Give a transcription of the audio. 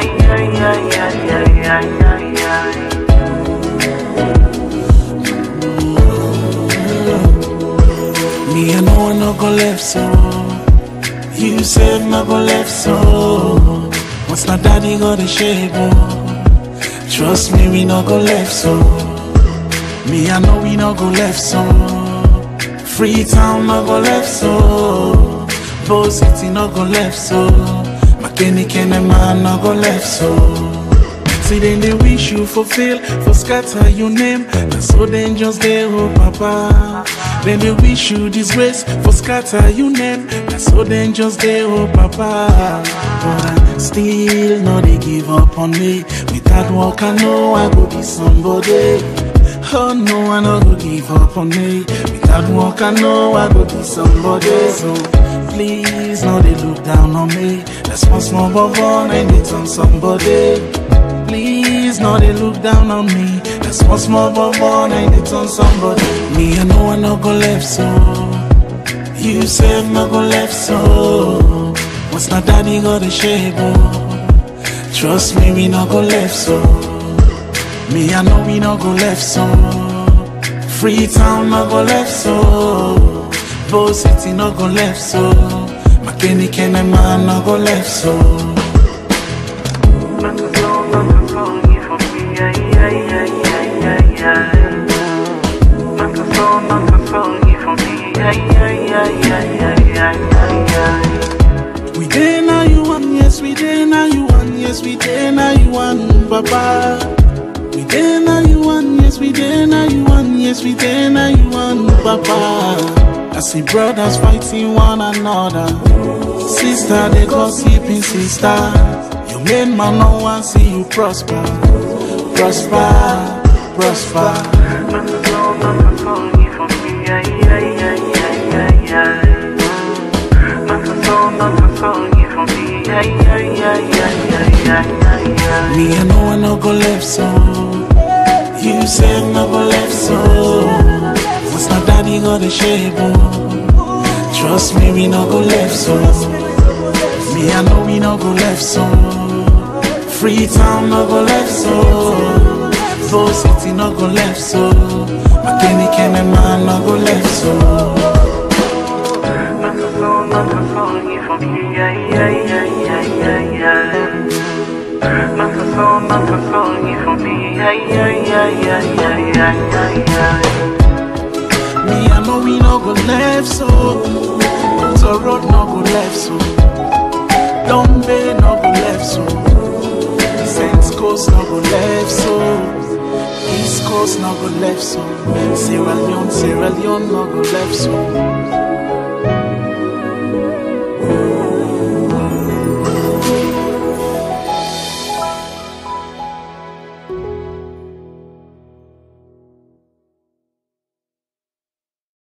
Me, I know I no go left so. You said no go left so. What's my daddy got a shape oh. Trust me, we no go left so. Me, I know we no go left so. Freetown no go left so. Bo City no go left so. Mechanic and man no go left so. See then they wish you fulfill for scatter your name. And so then just they oh papa. Then they wish you disgrace for scatter your name. And so then just they oh papa. But I still no they give up on me. Without work I know I go be somebody. Oh no, I no go give up on me. Without work I know I go be somebody. So please no they look down on me. That's one small bubble and they turn somebody. Please, no, they look down on me. That's one small bubble and they turn somebody. Me, I know I no go left so. You said no go left so. What's my daddy got a shape oh. Trust me, we no go left so. Me, I know we no go left so. Freetown no go left so. Bo City no go left so. Mechanic and man no go left so. We dey now you want, yes we dey now you want, yes we dey now you want, Papa. We dey now you want, yes we dey now you want, yes we dey now you want, Papa. I see brothers fighting one another, sister they gossiping sister. You made man no one see you prosper, prosper, prosper. Me I know I no go left so. You said no go left so. What's my daddy got a shape oh. Trust me, we no go left so. Me I know we no go left so. Freetown no go left so. Bo City no go left so. Mechanic and man no go left so. Me, I know we no go left so. So road no go left so. Dombe no go left so. Saints Coast no go left so. East Coast no go left so. Sierra Leone, Sierra Leone no go left so.